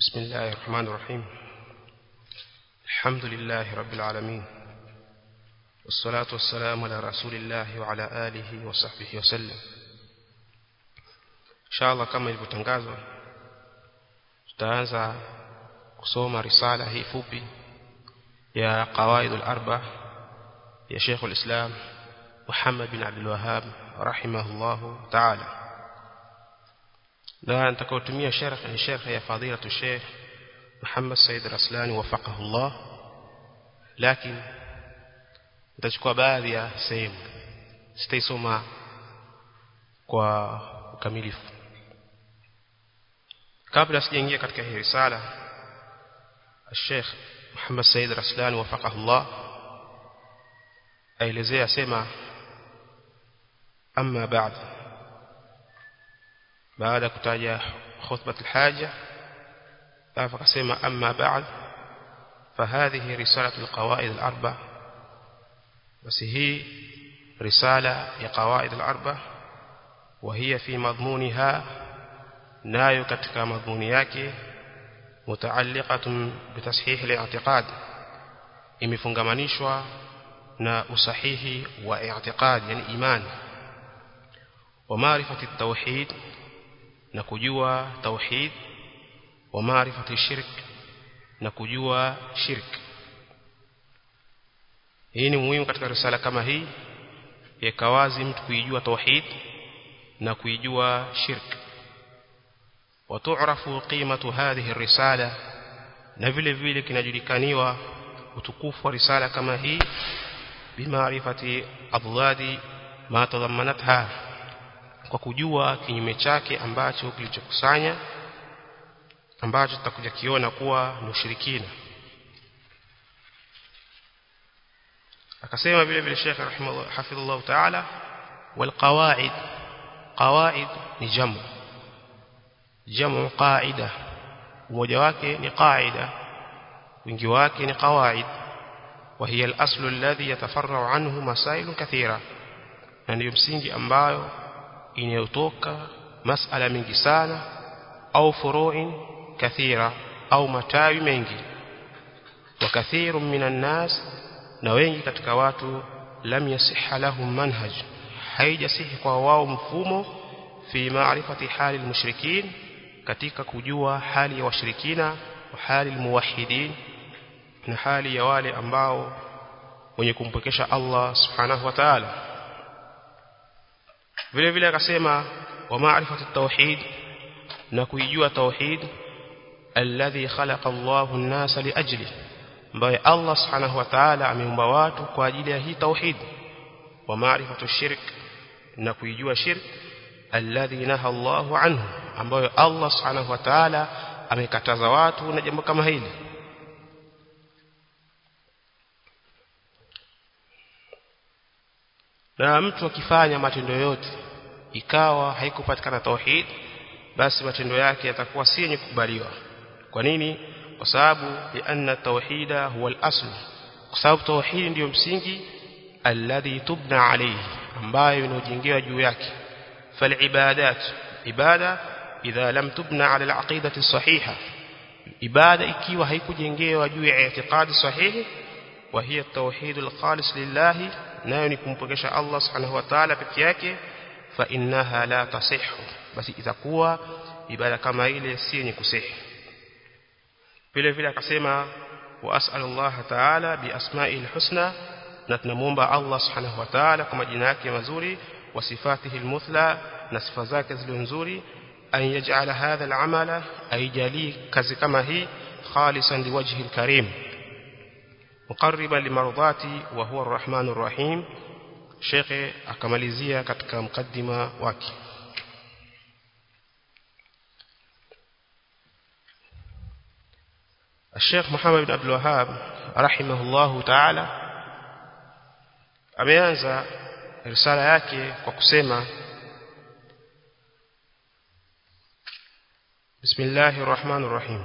بسم الله الرحمن الرحيم الحمد لله رب العالمين والصلاة والسلام على رسول الله وعلى آله وصحبه وسلم إن شاء الله كما ilivyotangazwa tutaanza kusoma risala hii fupi ya qawaid al-arba ya Sheikh al-Islam Muhammad bin Abdul Wahhab rahimahullahu ta'ala na nitakayotumia sharh ni sharh ya fadilatu Sheikh Muhammad Said Raslani wafaqahullah lakini nitachukua baadhi ya sehemu sitaisoma kwa ukamilifu kabla sijaingia katika hii risala Sheikh Muhammad Said Raslani wafaqahullah aelezea sema amma ba'd baada kutaja khutbah alhaja alafu akasema amma ba'd فهذه رسالة القواعد الأربع بس هي رسالة لقواعد الأربع وهي في مضمونها nayo katika madhumuni yake mutaalliqatun bitashihi al-i'tiqad imefungamanishwa na usahihi wa i'tiqad yani imani wa maarifati at-tauhid na kujua tauhid wa maarifati shirk na kujua shirk hii ni muhimu katika risala kama hii yeka wazi mtu kuijua tauhid na kuijua shirk وتعرف قيمة هذه الرسالة na vile vile kinajulikaniwa utukufu wa risala kama hii bimaarifati adladi ma tadammanatha kwa kujua kinyume chake ambacho kilichokusanya ambacho tutakuja kiona kuwa ni ushirikina akasema vile vile Sheikh rahimahullah hafidhullah ta'ala wal qawaid qawaid ni jamu jamu qaida mmoja wake ni qaida wingi wake ni qawaid وهي الأصل الذي يتفرع عنه مسائل كثيرة na ndio msingi ambayo inayotoka masala mengi sana au furu'in kathira au matawi mengi wa kathirun minan nas na wengi katika watu lam yasihha lahum manhaj haijasihi kwa wao mfumo fi ma'rifati hali al-mushrikin katika kujua hali ya washirikina wa hali almuwahhidin na hali ya wale ambao wenye kumpokesha Allah subhanahu wa ta'ala vile vile akasema wa ma'rifatu tauhid na kuijua tauhid alladhi khalaqa Allahu an-nasa liajli ambaye Allah subhanahu wa ta'ala ameumba watu kwa ajili ya hii tauhid wa ma'rifatu shirk na kuijua shirk alladhi naha Allahu anhu ambayo Allah subhanahu wa ta'ala amekataza watu na jambo kama hili na mtu akifanya matendo yote ikawa haikupatikana tauhid basi matendo yake yatakuwa si yenye kukubaliwa kwa nini kwa sababu lianna tauhida huwa al-asl kwa sababu tauhid ndiyo msingi alladhi tubna alayhi ambayo inajengewa juu yake فالعبادات عباده اذا لم تبنى على العقيده الصحيحه عباده ikiwa haikujengewa juu ya i'tiqadi sahihi wa hiya at-tauhid al-khalis lillah nayo ni kumpokesha Allah subhanahu wa ta'ala peke yake fa innaha la tasihhu basi itakuwa ibada kama ile si yenye kusihi vile vile akasema wa as'alu Allah ta'ala bi asma'il husna na tunamuomba Allah subhanahu wa ta'ala kwa majina yake mazuri وصفاته المثلى نصف ذاك النزوري أن يجعل هذا العمل أي جالي كذا كما هي خالصا لوجه الكريم مقربا لمرضاتي وهو الرحمن الرحيم شيخ akamalizia katika mkaddima wake الشيخ محمد بن عبد الوهاب رحمه الله تعالى ameanza risala yake kwa kusema Bismillahir Rahmanir Rahim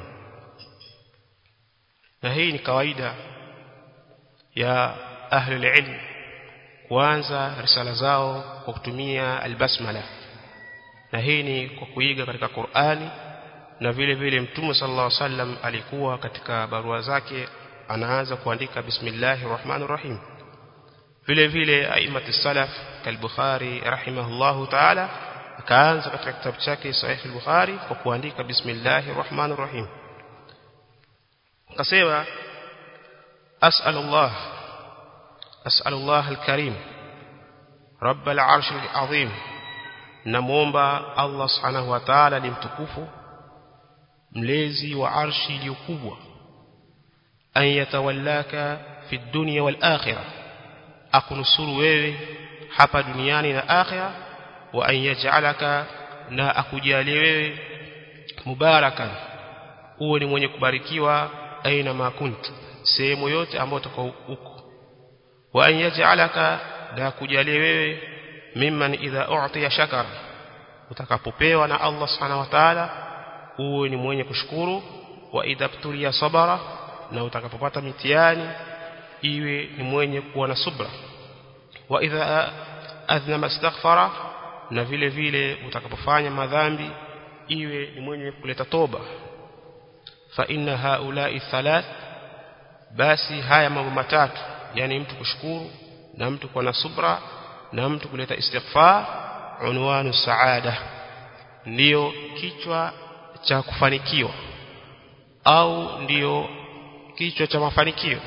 na hii ni kawaida ya ahli ilm kuanza risala zao kwa kutumia albasmala na hii ni kwa kuiga katika Qur'ani na vile vile mtume sallallahu alaihi wasallam alikuwa katika barua zake anaanza kuandika bismillahir rahmanir rahim vile vile aimati salaf kalbukhari rahimahullahu ta'ala akaanza katika kitabu chake sahih al-bukhari kwa kuandika bismillahir rahmanir rahim akasema as'alullah as'alullah al-karim rabb al-arsh al-azim namuomba Allah subhanahu wa ta'ala ni mtukufu mlezi wa arshi iliyokubwa an yatawallaka fi dunya wal akhirah akunusuru wewe hapa duniani na akhirah wa an yaj'alaka na akujalie wewe mubarakan uwe ni mwenye kubarikiwa aina makunt sehemu yote ambayo utakao huko wa an yaj'alaka na akujalie wewe mimman idha u'tiya shakara utakapopewa na Allah subhanahu wa ta'ala uwe ni mwenye kushukuru wa idha btulia sabara na utakapopata mitihani iwe ni mwenye kuwa na subra wa idha adhnama astaghfara na vile vile utakapofanya madhambi iwe ni mwenye kuleta toba fa inna haula'i thalath basi haya mambo matatu yani mtu kushukuru na mtu kuwa na subra na mtu kuleta istighfar unwanu saada ndiyo kichwa cha kufanikiwa au ndiyo kichwa cha mafanikio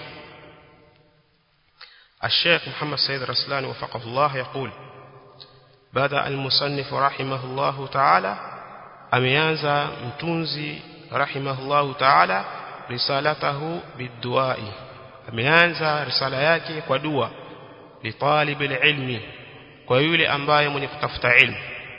الشيخ محمد سيد رسلان وفقه الله يقول بدأ المصنف رحمه الله تعالى أميانزا متونزي رحمه الله تعالى رسالته بالدعاء أميانزا رسالة yake kwa dua لطالب العلم kwa yule ambaye mwenye kutafuta ilmu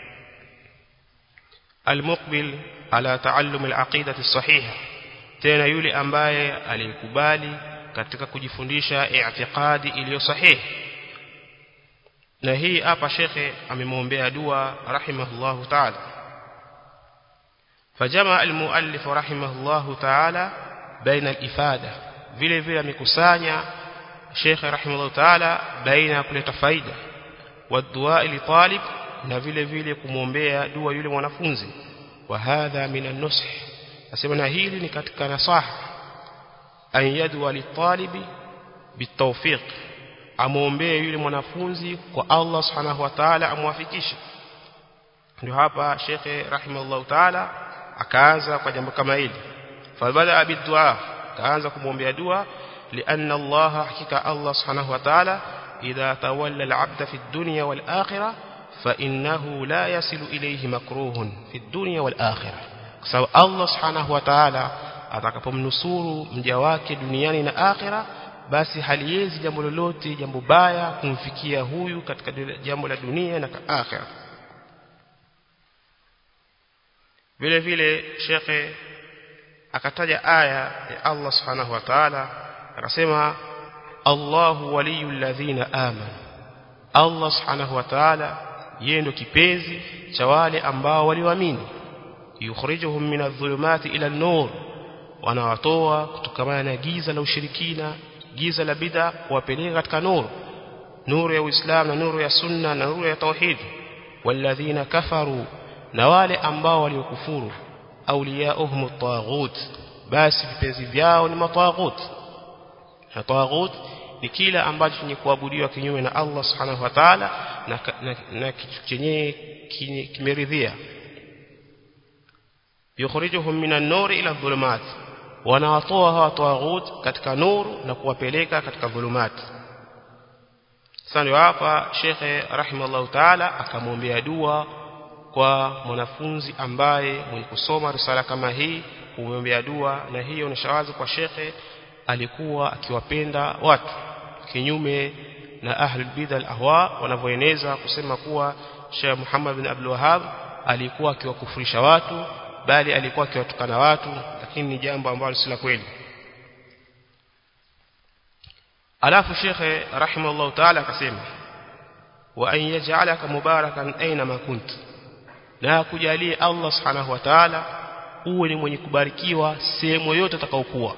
المقبل على تعلم العقيدة الصحيحة tena yule ambaye alikubali katika kujifundisha i'tiqadi iliyo sahihi na hii hapa shekhe amemwombea dua rahimahullahu ta'ala فجمع المؤلف رحمه الله تعالى بين الإفادة vile vile amekusanya Sheikh rahimahullah ta'ala baina ya kuleta faida wa dua li talib na vile vile kumwombea dua yule mwanafunzi wa hadha min an-nush asema na hili ni katika nasaha an yadwa li talibi bitawfiq amwombee yule mwanafunzi kwa Allah subhanahu wa ta'ala amwafikishe ndio hapa Sheikh rahimahullah ta'ala akaanza kwa jambo kama hili fabada bidua akaanza kumwombea dua لأن الله حقيقة الله سبحانه وتعالى إذا تولى العبد في الدنيا والآخرة فإنه لا يصل إليه مكروه في الدنيا والآخرة سو الله سبحانه وتعالى atakapomnusuru mja wake duniani na akhira basi haliwezi jambo lolote jambo baya kumfikia huyu katika jambo la dunia na akhira vile vile shekhe akataja aya ya Allah subhanahu wa ta'ala akasema Allahu waliyul ladhina amanu Allah subhanahu wa ta'ala yeye ndo kipenzi cha wale ambao waliamini yukhrijuhum min adh-dhulumati ila an-nur wanawatoa kutokana na giza la ushirikina giza la bid'a kuwapeleka katika nuru nuru ya Uislamu na nuru ya sunna na nuru ya tauhid walladhina kafaru na wale ambao waliokufuru awliyauhum at-taghut basi vipenzi vyao ni mataghut na taghut ni kila ambacho chenye kuabudiwa kinyume na Allah subhanahu wa ta'ala na, na, na kitu chenye kimeridhia yukhrijuhum minan nuri ila dhulumat wanawatoa hawa taghut katika nuru na kuwapeleka katika dhulumat sasa ndio hapa shekhe rahimallahu ta'ala akamwombea dua kwa mwanafunzi ambaye mwenye kusoma risala kama hii kumwombea dua na hiyo ni shawazi kwa shekhe alikuwa akiwapenda watu kinyume na ahlul bid'a al-ahwa wanavyoeneza kusema kuwa Sheikh Muhammad bin Abdul Wahhab alikuwa akiwakufurisha watu bali alikuwa akiwatukana watu lakini ni jambo ambalo si la kweli alafu shekhe rahimahullah ta'ala akasema wa an yaj'alaka mubarakan aina ma kunt na kujalie Allah subhanahu wa ta'ala uwe ni mwenye kubarikiwa sehemu yote utakaokuwa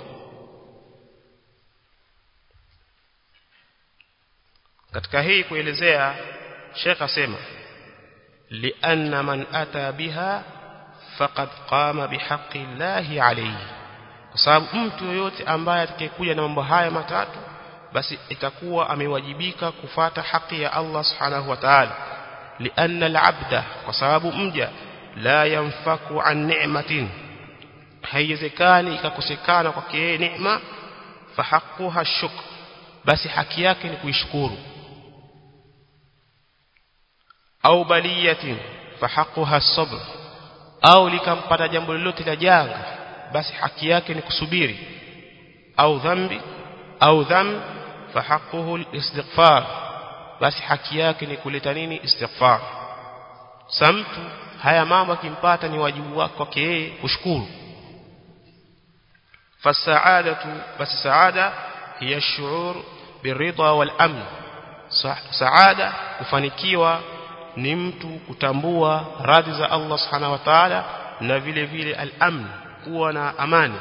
katika hii kuelezea Sheikh asema lianna man ata biha faqad qama bihaqqi llahi alayhi kwa sababu mtu yoyote ambaye atakayekuja na mambo haya matatu basi itakuwa amewajibika kufata haki ya Allah subhanahu wa ta'ala lianna al-abda kwa sababu mja la yanfaku an ni'matin haiwezekani ikakosekana kwake yeye neema fahaquha shukr basi haki yake ni kuishukuru au baliyatin fahaquha sabr au likampata jambo lolote la janga basi haki yake ni kusubiri au dhambi au dham fahaquhu al-istighfar basi haki yake ni kuleta nini istighfar samtu haya mambo akimpata ni wajibu wake kwake yeye kushukuru fasaadatu basi saada hiya shuur biridha wal amn saada kufanikiwa ni mtu kutambua radhi za Allah subhanahu wa ta'ala na vile vile al-amn kuwa na amani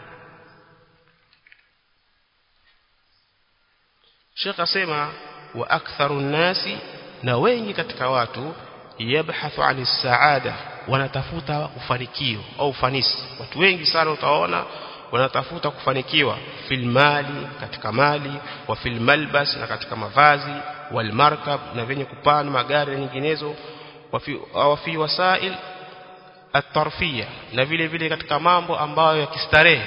Sheikh asema wa aktharu nasi na wengi katika watu yabhathu ani saada wanatafuta ufanikio au ufanisi watu wengi sana utaona wanatafuta kufanikiwa fil mali katika mali wa fil malbas na katika mavazi wal markab na venye kupanda magari na nyinginezo wa fi wasail at-tarfiyya na vile vile katika mambo ambayo ya kistarehe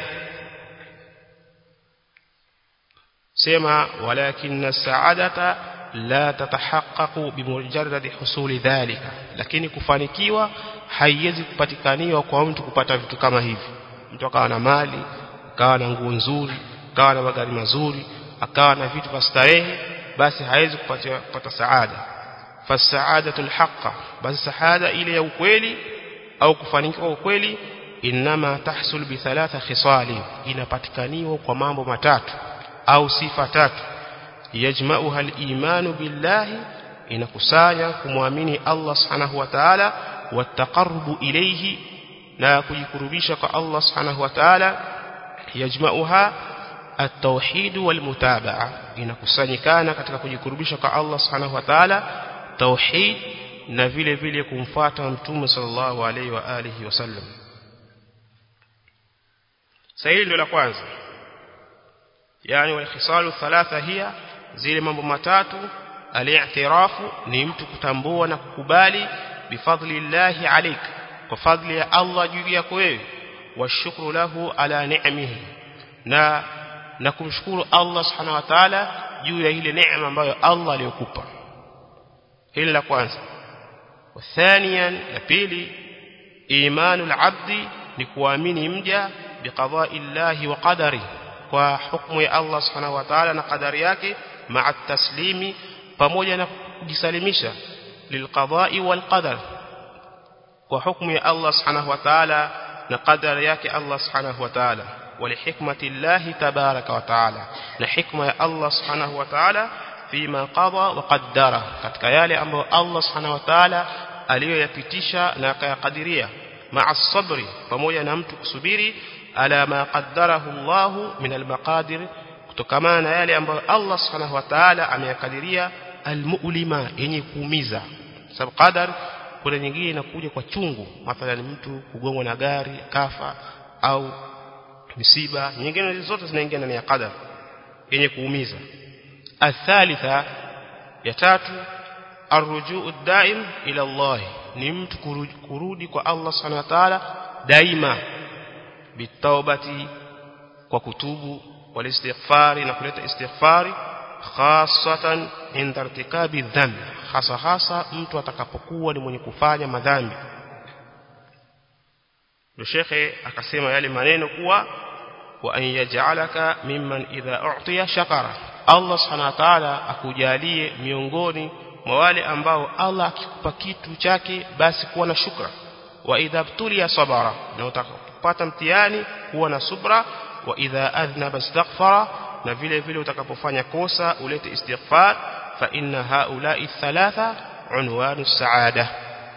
sema walakin saadata la tatahaqqaqu bimujarrad husuli dhalika lakini kufanikiwa haiwezi kupatikaniwa kwa mtu kupata vitu kama hivi mtu akawa na mali akawa na nguo nzuri akawa na magari mazuri akawa na vitu vya starehe basi hawezi kupata kupata saada fasaadatul haqqa basi saada ile ya ukweli au kufanikiwa ukweli inma tahsul bi thalatha khisali inapatikaniwa kwa mambo matatu au sifa tatu yajma'uha al-imanu billahi inakusanya kumwamini Allah subhanahu wa ta'ala wataqarrubu ilayhi na kujikurubisha kwa Allah subhanahu wa ta'ala yajma'uha at-tauhid wal-mutaba'a inakusanyikana katika kujikurubisha kwa Allah subhanahu wa ta'ala tauhid na vile vile kumfuata mtume sallallahu alaihi wa alihi wasallam sahili ndio la kwanza yani wal-khisalu thalatha hiya zile mambo matatu al-i'tirafu ni mtu kutambua na kukubali bifadli llahi alayka kwa fadli ya Allah juu yako wewe washukuru lahu ala ni'amihi na na kumshukuru Allah subhanahu wa ta'ala juu ya ile neema ambayo Allah aliyokupa hili la kwanza wathaniyan la pili imanul abdi ni kuamini mja biqada'i llahi wa qadari kwa hukumu ya Allah subhanahu wa ta'ala na qadari yake ma'a taslimi pamoja na kujisalimisha lilqada'i wal qadar kwa hukumu ya Allah subhanahu wa ta'ala na qadari yake Allah subhanahu wa ta'ala walihikmati Allah tabaraka wa ta'ala na hikma ya Allah subhanahu wa ta'ala fima qada wa qaddara katika yale ambayo Allah subhanahu wa ta'ala aliyoyapitisha na akayakadiria ma'a sabri pamoja na mtu kusubiri ala ma qaddarahu Allah min al-maqadir kutokana na yale ambayo Allah subhanahu wa ta'ala ameyakadiria al-mu'lima yenye kuumiza sababu qadar kuna nyingine inakuja kwa chungu mathalan mtu kugongwa na gari kafa au misiba nyingine zote zinaingia ndani ya qadar yenye kuumiza athalitha ya tatu arrujuu daim ila Allah ni mtu kurudi kwa Allah subhanahu wa ta'ala daima bitawbati kwa kutubu walistighfari na kuleta istighfari khasatan inda irtikabi dhambi hasa hasa mtu atakapokuwa ni mwenye kufanya madhambi ndio shekhe akasema yale maneno kuwa wa an yaj'alaka mimman idha u'tiya shakara Allah subhanahu wa ta'ala akujalie miongoni mwa wale ambao Allah akikupa kitu chake basi kuwa na shukra wa idha btuliya sabara na utakapopata mtihani kuwa na subra wa idha adhnaba istaghfara na vile vile utakapofanya kosa ulete istighfar fa inna haula'i thalatha unwanu saada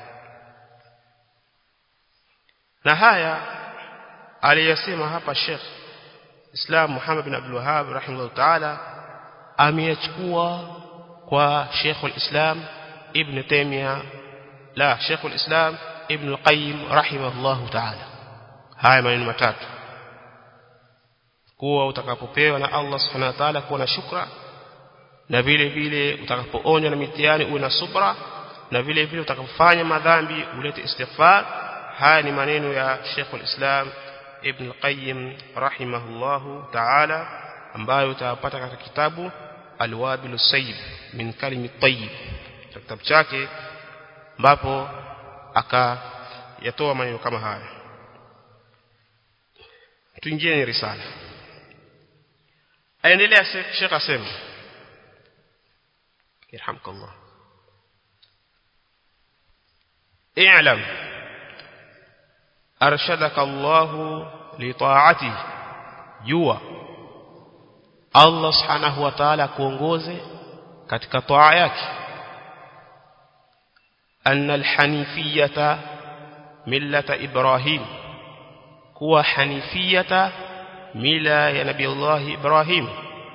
na haya aliyasema hapa Sheikh Islam Muhammad bin Abdul Wahhab rahimahullah ta'ala ameyachukua kwa Sheikh al-Islam Ibn Taymiyyah la Sheikh al-Islam Ibn al-Qayyim rahimahullahu ta'ala haya maneno matatu kuwa utakapopewa na Allah subhanahu wa ta'ala kuwa na shukra na vile vile utakapoonywa na mitihani uwe na subra na vile vile utakapofanya madhambi ulete istighfar haya ni maneno ya Sheikh al-Islam Ibn al-Qayyim rahimahullahu ta'ala ambayo utapata katika kitabu Al-Wabil Sayyib min kalimi tayyib kitabu chake ambapo akayatoa maneno kama haya tuingie ni risala aendelea Sheikh asema yarhamkallah اعلم أرشدك الله لطاعته jua Allah subhanahu wa ta'ala kuongoze katika toa yake anna alhanifiyata millata ibrahim kuwa hanifiyata mila ya nabii Allah Ibrahim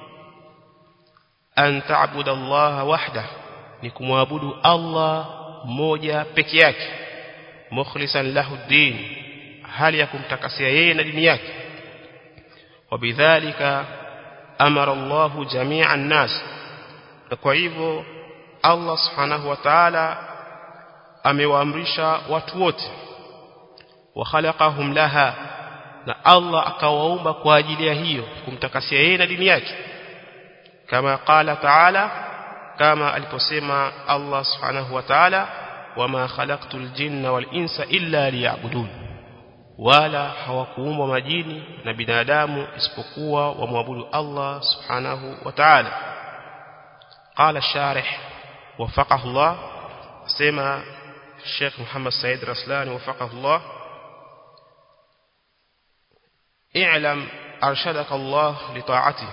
an ta'budu Allah wahda ni kumwabudu Allah mmoja peke yake mukhlisan lahu din hali ya kumtakasia yeye na dini yake wabidhalika amara Allah jami'a an-nas kwa hivyo Allah subhanahu wa ta'ala amewaamrisha watu wote wa khalaqahum laha na Allah akawaumba kwa ajili ya hiyo kumtakasia yeye na dini yake kama qala ta'ala kama aliposema Allah subhanahu wa ta'ala wama khalaqtul jinna wal insa illa liya'budun wala hawakuumbwa majini na binadamu isipokuwa wamwabudu Allah subhanahu wa ta'ala qala sharih wafaqahu Allah sema Sheikh Muhammad Said Raslani wafaqahu Allah i'lam arshadaka Allah li ta'ati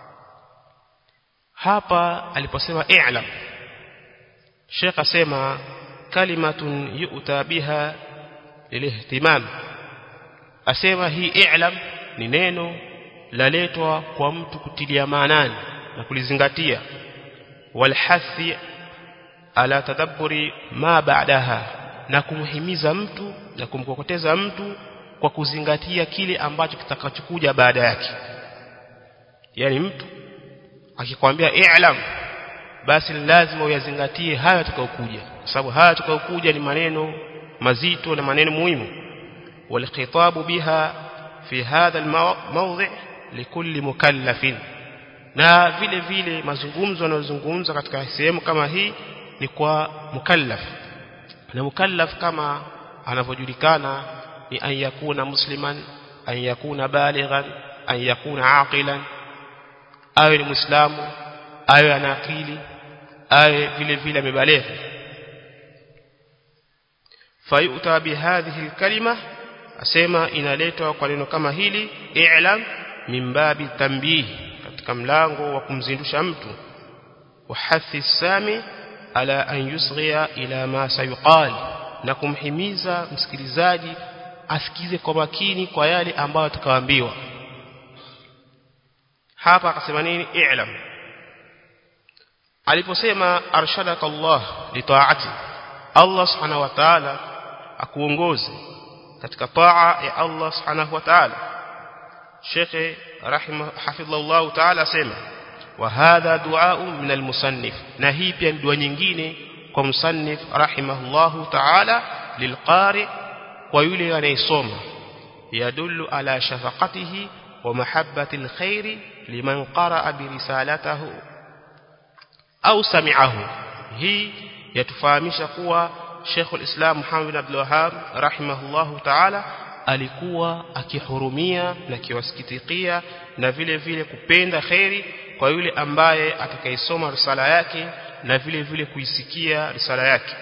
hapa aliposema i'lam Sheikh asema kalimatun yu'ta biha lilihtimam asema hii i'lam ni neno laletwa kwa mtu kutilia maanani na kulizingatia walhathi ala tadabburi ma ba'daha na kumhimiza mtu na kumkokoteza mtu kwa kuzingatia kile ambacho kitakachokuja baada yake yani mtu akikwambia i'lam basi lazima uyazingatie haya yatakayokuja kwa sababu haya yatakayokuja ni maneno mazito na maneno muhimu والخطاب بها في هذا الموضع لكل مكلف na vile vile mazungumzo yanayozungumza katika sehemu kama hii ni kwa mukallaf na mukallaf kama anavyojulikana ni an yakuna musliman an yakuna balighan an yakuna aqilan awe ni muislamu awe ana akili awe vile vile amebaligha fayuta bihadhihi alkalima asema inaletwa kwa neno kama hili i'lam min babi tanbih katika mlango wa kumzindusha mtu wahathi sami ala an yusghiya ila ma sayuqal na kumhimiza msikilizaji asikize kwa makini kwa yale ambayo atakayoambiwa hapa akasema nini i'lam aliposema arshadaka Allah li ta'ati Allah subhanahu wa ta'ala akuongoze katika taa ya Allah subhanahu wa ta'ala Sheikh rahimah hafidhahullah ta'ala sema wa hadha du'a min al-musannif na hii pia ni dua nyingine kwa musannif rahimahullah ta'ala lilqari kwa yule anayesoma yadullu ala shafaqatihi wa mahabbati alkhair liman qara'a bi risalatihi au sami'ahu hii yatufahamisha kuwa Sheikh al-Islam Muhammad bin Abdul Wahhab rahimahullahu ta'ala alikuwa akihurumia na kiwasikitikia na vile vile kupenda khairi kwa yule ambaye atakayesoma risala yake na vile vile kuisikia risala yake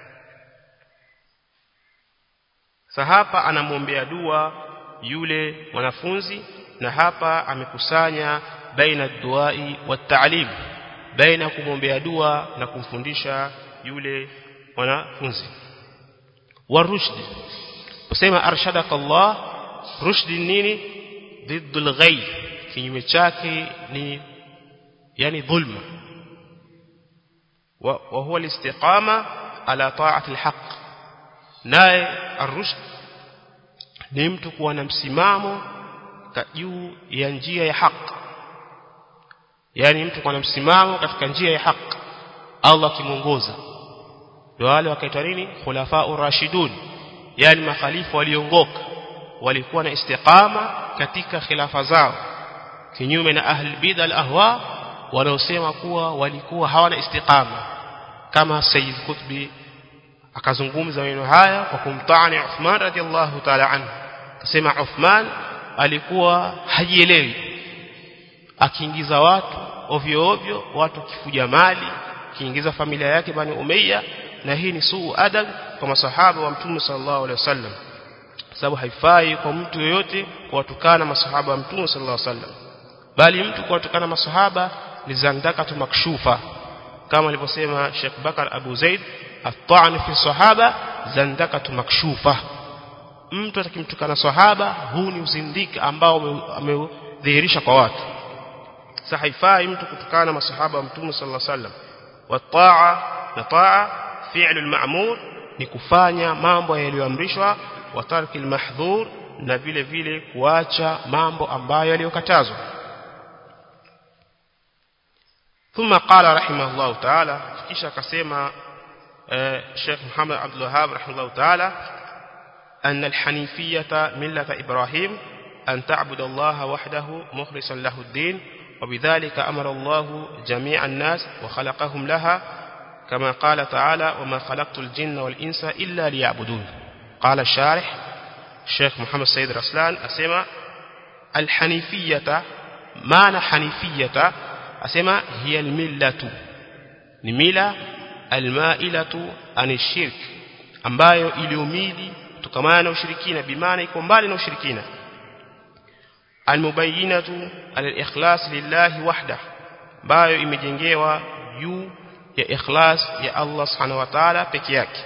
Sahapa anamwombea dua yule mwanafunzi na hapa amekusanya baina duai wa ta'lim baina kumwombea dua na kumfundisha yule mwanafunzi warushd kusema arshadaka Allah rushd nini ضد ghay kinyume chake ni yani dhulma wa huwa al-istiqama ala ta'ati al-haq naye arushd ni mtu kuwa na msimamo juu ya njia ya haki yani mtu kuwa na msimamo katika njia ya haki Allah kimuongoza ndio wale wakaitwa nini khulafa'ur rashidun yani makhalifu waliongoka walikuwa na istiqama katika khilafa zao kinyume na ahli bid'a al-ahwa wanaosema kuwa walikuwa hawana istiqama kama Sayyid Qutbi akazungumza maneno haya kwa kumtaani Uthman radhiallahu ta'ala anhu akasema Uthman alikuwa hajielewi akiingiza watu ovyo ovyo watu kifuja mali kiingiza familia yake bani Umayya na hii ni suu adab kwa masahaba wa Mtume sallallahu alaihi wasallam sababu haifai kwa mtu yoyote kuwatukana masahaba wa Mtume sallallahu alaihi wasallam bali mtu kuwatukana masahaba ni zandakatu makshufa kama alivyosema Sheikh Bakar Abu Zaid at-ta'n fi sahaba zandakatu makshufa mtu atakimtukana sahaba huu ni uzindiki ambao ameudhihirisha kwa watu sasa haifai mtu kutukana masahaba wa Mtume sallallahu alaihi wasallam wa-ta'a na ta'a fi'lul ma'mur ni kufanya mambo yaliyoamrishwa wa tarkil mahdhur na vile vile kuacha mambo ambayo yaliyokatazwa ثم قال رحمه الله تعالى kisha akasema Sheikh Muhammad Abdul Wahhab rahimahullah ta'ala أن الحنيفية ملة إبراهيم أن تعبد الله وحده مخلصا له الدين وبذلك أمر الله جميع الناس وخلقهم لها كما قال تعالى وما خلقت الجن والإنس إلا ليعبدون قال الشارح الشيخ محمد سيد رسلان أسمى الحنيفية معنى حنيفية أسمى هي الملة نميلة المائلة عن الشرك ambayo iliumili kutokamana na ushirikina bimaana iko mbali na ushirikina almubayyinatu alikhlas lillahi wahda ambayo imejengewa juu ya ikhlas ya Allah subhanahu wa ta'ala peke yake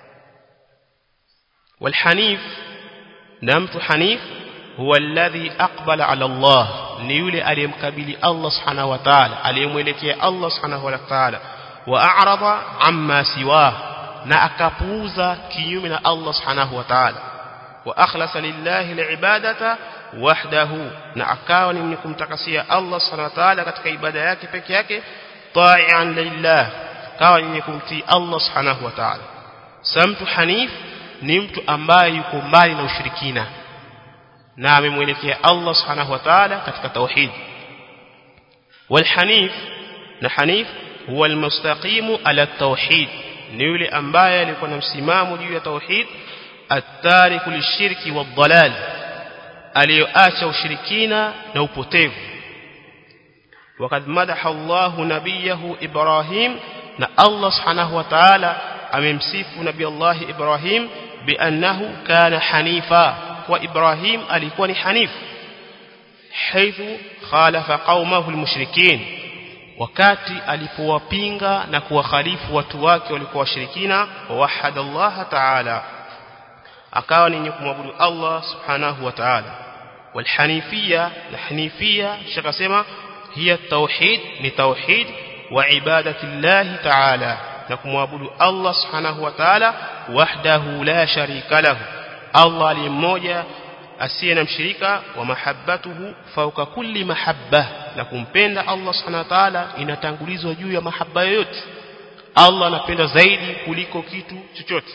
والحنيف نمت حنيف هو الذي أقبل على الله ni yule aliyemkabili Allah subhanahu wa ta'ala aliyemwelekea Allah subhanahu wa ta'ala wa a'rada amma siwa na akapuuza kinyume na Allah subhanahu wa ta'ala wa akhlasa lillahi liibadata wahdahu na akawa ni mwenye kumtakasia Allah subhanahu wa ta'ala katika ibada yake peke yake ta'ian lillah kawa ni mwenye kumtii Allah subhanahu wa ta'ala samtu hanif ni mtu ambaye yuko mbali na ushirikina na amemwelekea Allah subhanahu wa ta'ala katika tauhid والحنيف na hanif huwa almustaqimu ala tauhid ni yule ambaye alikuwa na msimamo juu ya tauhid at-tariku lishirki wadhalal aliyoacha ushirikina na upotevu وقد مدح الله نبيه إبراهيم na Allah subhanahu wa ta'ala amemsifu nabii Allah Ibrahim biannahu kana hanifa kwa Ibrahim alikuwa ni hanif haithu khalafa qaumahu almushrikin wakati alipowapinga na kuwakhalifu watu wake walikuwa washirikina wahada Allah ta'ala akawa ni kumwabudu Allah subhanahu wa ta'ala walhanifia na hanifia shakasema hiya tauhid ni tauhid wa ibadati Allah ta'ala na kumwabudu Allah subhanahu wa ta'ala wahdahu la sharika lahu Allah aliye mmoja asiye na mshirika wa mahabbatuhu fauka kulli mahabba na kumpenda Allah subhanahu wa ta'ala inatangulizwa juu ya mahaba yoyote Allah anapenda zaidi kuliko kitu chochote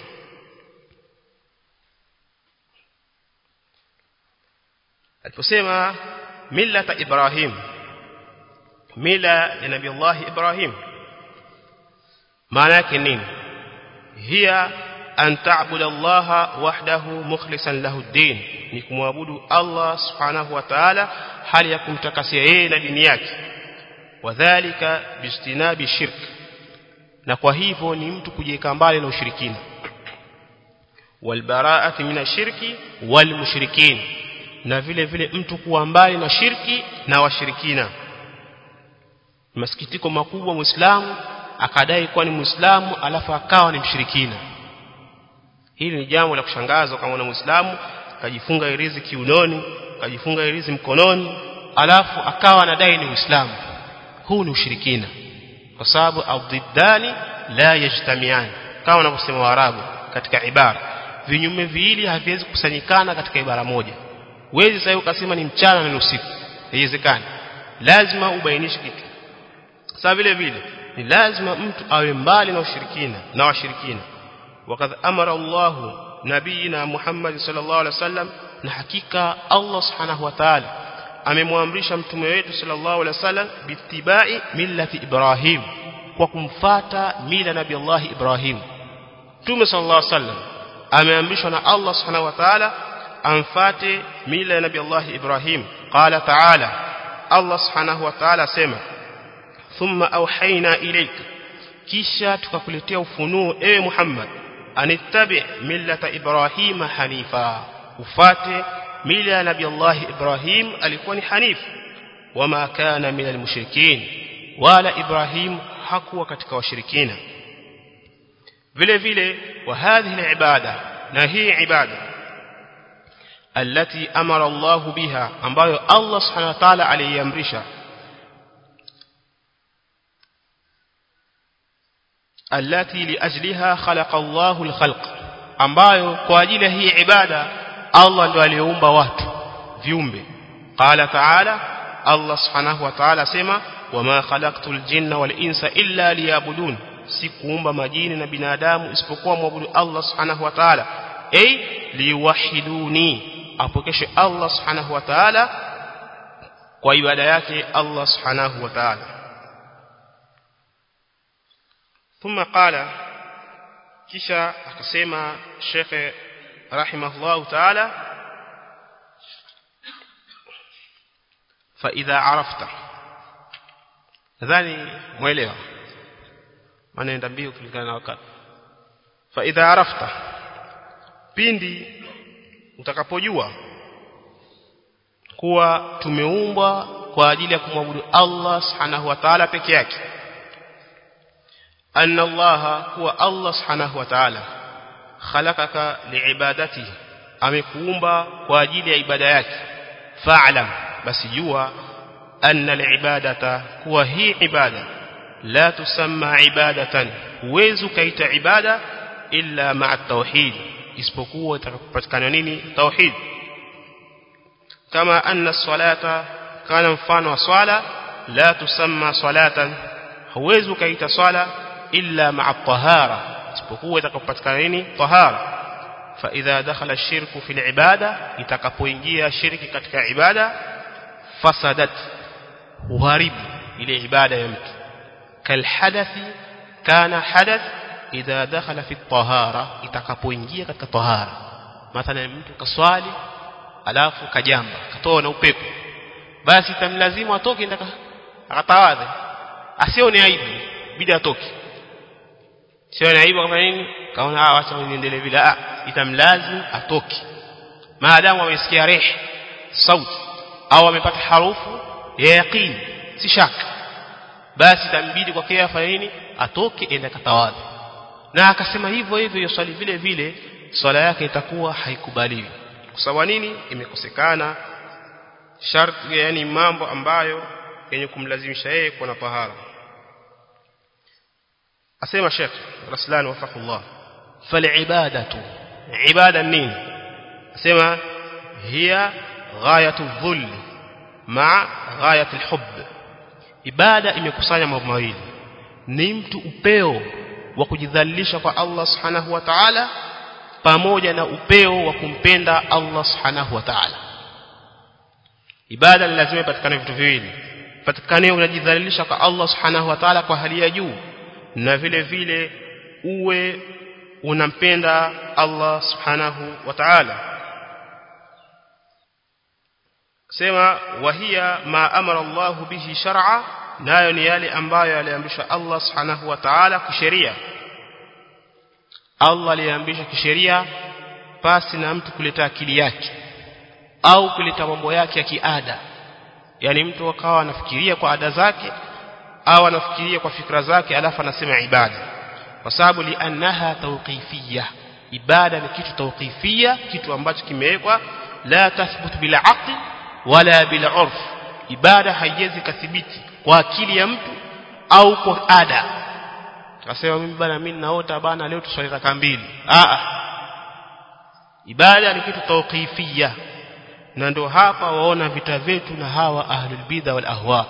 aliposema millata Ibrahim mila ya Nabii Allah Ibrahim maana yake nini hiya an ta'budu Allah wahdahu mukhlishan lahu ad-din ni kumwabudu Allah subhanahu wa ta'ala hali ya kumtakasia yeye na dini yake wadhālika bijtinabi shirk na kwa hivyo ni mtu kujiweka mbali na ushirikina walbara'ati minashirki walmushrikin na vile vile mtu kuwa mbali na shirki na washirikina masikitiko makubwa muislamu akadai kuwa ni muislamu alafu akawa ni mshirikina hili ni jambo la kushangaza kama na muislamu kajifunga irizi kiunoni kajifunga irizi mkononi alafu akawa anadai ni uislamu huu ni ushirikina kwa sababu adhiddani la yajtamian kama wanavyosema waarabu katika ibara vinyume viwili haviwezi kusanyikana katika ibara moja huwezi sasa ukasema ni mchana na ni usiku haiwezekani lazima ubainishe kitu sasa vile vile ni lazima mtu awe mbali na ushirikina na washirikina wakadha amara Allah nabiyina Muhammad sallallahu alaihi wasallam na hakika Allah subhanahu wa ta'ala amemwamrisha mtume wetu sallallahu alaihi wasallam bitibai millati Ibrahim kwa kumfata mila nabii Allah Ibrahim mtume sallallahu alaihi wasallam ameamrishwa na Allah subhanahu wa ta'ala amfate mila ya nabii Allah Ibrahim qala ta'ala Allah subhanahu wa ta'ala sema thumma auhaina ilayka kisha tukakuletea ufunuo ewe Muhammad anittabi millata Ibrahim hanifa ufate mila ya nabii Allah Ibrahim alikuwa ni hanif wama kana minal mushrikin wala Ibrahim hakuwa katika washirikina vile vile wa hadhihi ibada na hii ibada التي أمر الله بها ambayo Allah subhanahu wa ta'ala aliamrisha التي لأجلها خلق الله الخلق ambayo kwa ajili hii ibada Allah ndo aliumba watu viumbe qala ta'ala Allah subhanahu wa ta'ala sema wama khalaqtul jinna wal insa illa liyabudun sikuumba majini na binadamu isipokuwa muabudu Allah subhanahu wa ta'ala ay liwahiduni apokeshe Allah subhanahu wa ta'ala kwa ibada yake Allah subhanahu wa ta'ala ثم قال kisha akasema Sheikh rahimahullah ta'ala fa idha arafta nadhani muelewa manaenda mbio kulingana na wakati fa idha arafta pindi utakapojua kuwa tumeumbwa kwa ajili ya kumwabudu Allah subhanahu wa ta'ala peke yake أن الله هو الله سبحانه وتعالى خلقك لعبادته amekuumba kwa ajili ya ibada yake fa'lam basi jua anna alibadata kuwa hii ibada la tusamma ibadatan huwezi kaita ibada illa ma'a tauhid isipokuwa itakapopatikana nini tauhid kama anna salata kana mfano wa swala la tusamma salatan huwezi kaita swala illa ma'a tahara isipokuwa itakapopatikana nini tahara fa idha dakhala ash-shirku fil ibada itakapoingia shirki katika ibada fasadat huharibu ile ibada ya mtu kal hadathi kana hadath idha dakhala fi tahara itakapoingia katika tahara mathalan mtu kaswali alafu kajamba katoa na upepo basi tamlazimu atoke ndaka akatawadhe asione aibu bidi atoke sio aibu kama nini kaona ah acha niendelee vile ah itamlazimu atoke maadamu amesikia rih sauti au amepata harufu ya yaqini si shaka basi itambidi kwake afanye nini atoke ende katawadhi na akasema hivyo hivyo yoswali vile vile swala yake itakuwa haikubaliwi kwa sababu nini imekosekana sharti yani mambo ambayo yenye kumlazimisha yeye kuwa na tahara asema Sheikh Raslan wafaqullah falibadatu ibada nini asema hiya ghayatu dhull ma ghayatu alhubb ibada imekusanya mambo mawili ni mtu upeo wa kujidhalilisha kwa Allah subhanahu wa ta'ala pamoja na upeo wa kumpenda Allah subhanahu wa ta'ala ibada lazima ipatikane vitu viwili patikane unajidhalilisha kwa Allah subhanahu wa ta'ala kwa hali ya juu na vile vile uwe unampenda Allah subhanahu wa ta'ala sema wahia ma amara Allah bihi shar'a nayo ni yale ambayo aliamrisha Allah subhanahu wa ta'ala kisheria Allah aliamrisha kisheria pasi na mtu kuleta akili yake au kuleta mambo yake ya kiada yani mtu akawa anafikiria kwa ada zake au anafikiria kwa fikra zake alafu anasema ibada kwa sababu liannaha tawqifiyya ibada ni kitu tawqifiyya kitu ambacho kimewekwa la tathbut bila aqli wala bila urf ibada haiwezi kathibiti kwa akili ya mtu au kwa ada akasema mimi bana mimi naota bana leo tuswali raka mbili a ibada ni kitu tawqifia na ndio hapa waona vita vyetu na hawa ahlul bidha wal ahwa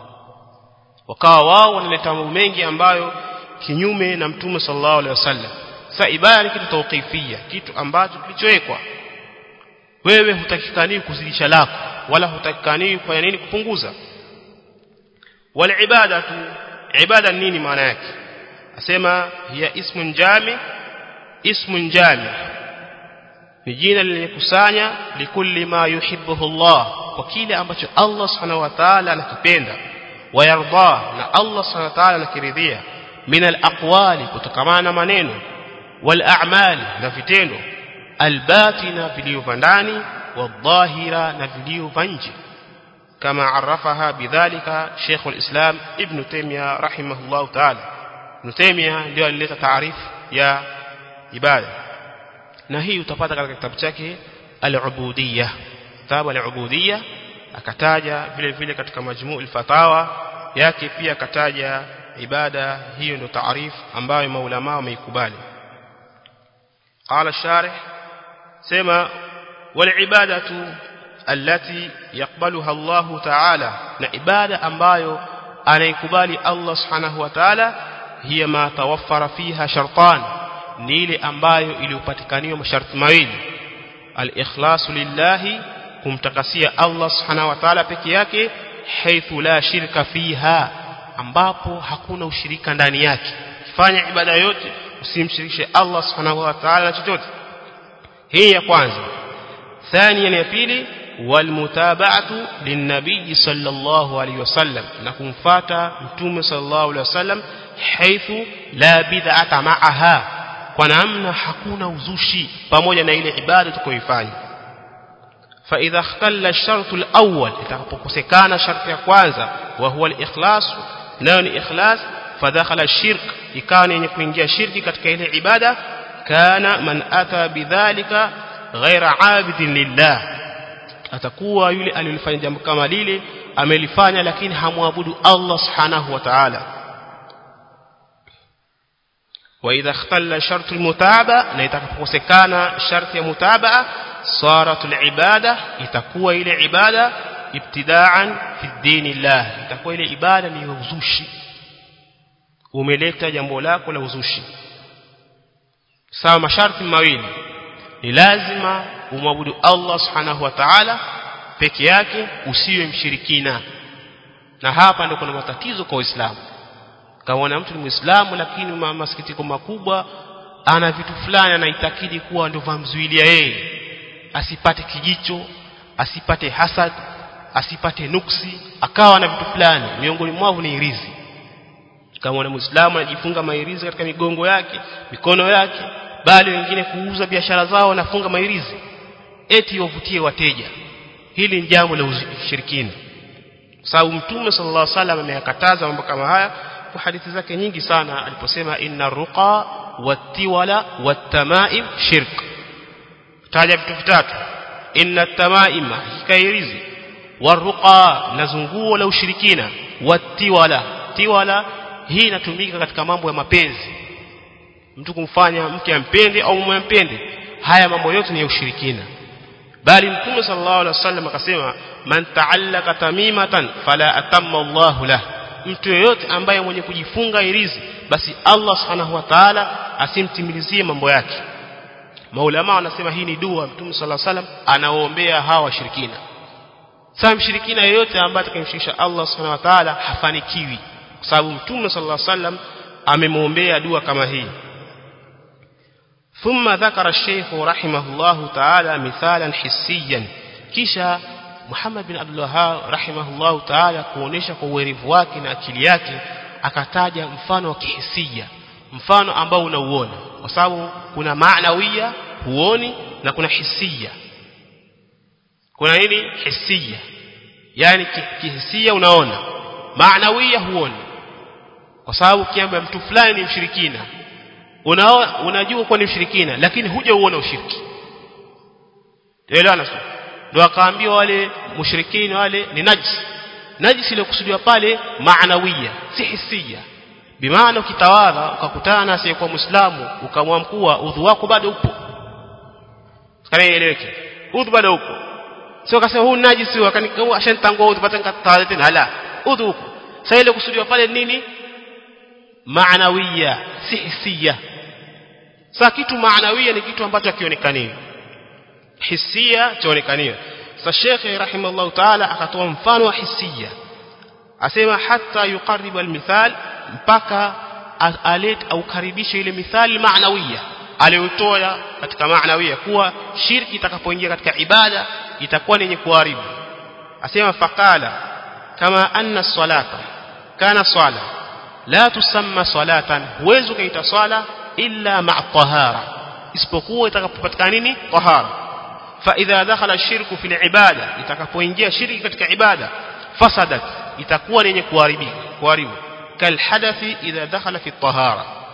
wakawa wao wanaleta mambo mengi ambayo kinyume na mtume sallallahu alaihi wasallam sasa ibada ni kitu tawqifia kitu ambacho kilichowekwa wewe hutakikani kuzidisha lako wala hutakikani kufanya nini kupunguza wal ibadatu ibada nini maana yake asema hiya ismun jami ismun jami ni jina lilikusanya likulli ma yuhibbuhu Allah kwa kile ambacho Allah subhanahu wa ta'ala anakipenda wayarda na Allah subhanahu wa ta'ala anakiridhia min al-aqwali kutokamana na maneno wal a'mali na vitendo albatina vilivyo ndani wadhahira na vilivyo nje kama arafaha bidhalika Sheikh al-Islam Ibn Taymiyyah rahimahullah ta'ala Ibn Taymiyyah ndio alileta taarifu ya ibada na hii utapata katika kitabu chake al-Ubudiyya kitabu al-Ubudiyya akataja vile vile katika majmuu al-fatawa yake pia akataja ibada hiyo ndio taarifu ambayo maulama wameikubali قال الشارح سما والعبادة التي يقبلها الله تعالى نعبادة ambayo anaikubali Allah subhanahu wa ta'ala hiya ma tawaffara fiha shartan ni ile ambayo iliyopatikaniwa masharti mawili al-ikhlasu lillahi kumtakasia Allah subhanahu wa ta'ala peke yake haithu la shirka fiha ambapo hakuna ushirika ndani yake fanya ibada yote usimshirikishe Allah subhanahu wa ta'ala chochote hii ya kwanza ثانيا ya pili walmutaba'atu linnabii sallallahu alayhi wasallam na kumfuata mtume sallallahu alayhi wasallam haithu la bid'ata ma'aha kwa namna hakuna uzushi pamoja na ile ibada tukoifanya fa idha ikhtalla ash-shart al-awwal itakapokosekana sharti ya kwanza wa huwa al-ikhlas nayo ni ikhlas fadakhala ash-shirk ikawa yenye kuingia shirki katika ile ibada kana man ata bidhalika ghaira abidin lillah atakuwa yule aliyofanya jambo kama lile amelifanya lakini hamwabudu Allah subhanahu wa ta'ala واذا اختل شرط المتابعه na itakapokosekana sharti ya mutabaa صارت العباده itakuwa ile ibada ibtidaan fi dinillah itakuwa ile ibada ni uzushi umeleta jambo lako la uzushi sawa masharti mawili ni lazima umwabudu Allah subhanahu wa ta'ala peke yake usiwe mshirikina na hapa ndio kuna matatizo kwa Uislamu kama mtu ni Muislamu lakini masikitiko makubwa ana vitu fulani anaitakidi kuwa ndio vamzuilia yeye asipate kijicho asipate hasad asipate nuksi akawa na vitu fulani miongoni mwao ni irizi kama na Muislamu anajifunga mairizi katika migongo yake mikono yake bali wengine kuuza biashara zao wanafunga mairizi eti wavutie wateja hili ni jambo la ushirikina sababu mtume sallallahu alaihi wasallam ameyakataza mambo kama haya kwa hadithi zake nyingi sana aliposema inna ruqa wattiwala wattamaim shirk taja vitu vitatu inna tamaima hikairizi waruqa na zunguo la ushirikina wattiwala tiwala hii inatumika katika mambo ya mapenzi mtu kumfanya mke ampende au mume ampende haya mambo yote ni ya ushirikina bali mtume sallallahu alaihi wasallam akasema man ta'allaka tamimatan fala atamma Allahu lah mtu yeyote ambaye mwenye kujifunga irizi basi Allah subhanahu wa ta'ala asimtimilizie mambo yake maulama wanasema hii ni dua mtume sallallahu alaihi wasallam anaoombea hawa washirikina sasa mshirikina yeyote ambaye atakayemshirikisha Allah subhanahu wa ta'ala hafanikiwi kwa sababu mtume sallallahu alaihi wasallam amemwombea dua kama hii ثم ذكر الشيخ رحمه الله تعالى مثالا حسيا kisha Muhammad bin Abdul Wahhab rahimahullahu ta'ala kuonesha kwa uwerevu wake na akili yake akataja mfano wa kihisia mfano ambao unauona kwa sababu kuna maanawia huoni na kuna hisia kuna nini hisia yani kihisia unaona maanawia huoni kwa sababu kiamba mtu fulani ni mshirikina unao unajua kuwa ni mshirikina lakini huja uona ushiriki elewana ndio akaambiwa wale mushrikina wale ni najis najis ile kusudiwa pale maanawia si hisia bimaana ukitawadha ukakutana na asiyekuwa muislamu ukamwamkua udhu wako bado upo kana ieleweke udhu bado huko sio kasema huu najisi wakani ashanitangua udhu pata nikatawadha tena la udhu huko sasa ile kusudiwa pale nini maanawiya si hisia sasa kitu maanawia ni kitu ambacho hakionekani hisia chaonekaniwa sasa shekhe rahimahullah taala akatoa mfano wa hisia asema hata yuqarribu almithal mpaka alet au karibisha ile mithali maanawia aliyotoa katika maanawia kuwa shirki itakapoingia katika ibada itakuwa ni yenye kuharibu asema faqala kama anna salata kana swala la tusamma salatan huwezi ukaita swala illa ma'a tahara isipokuwa itakapopatikana nini tahara fa idha dakhala ash-shirku fil ibada itakapoingia shirki katika ibada fasadat itakuwa ni yenye kuharibika kuharibu kal hadathi idha dakhala fi tahara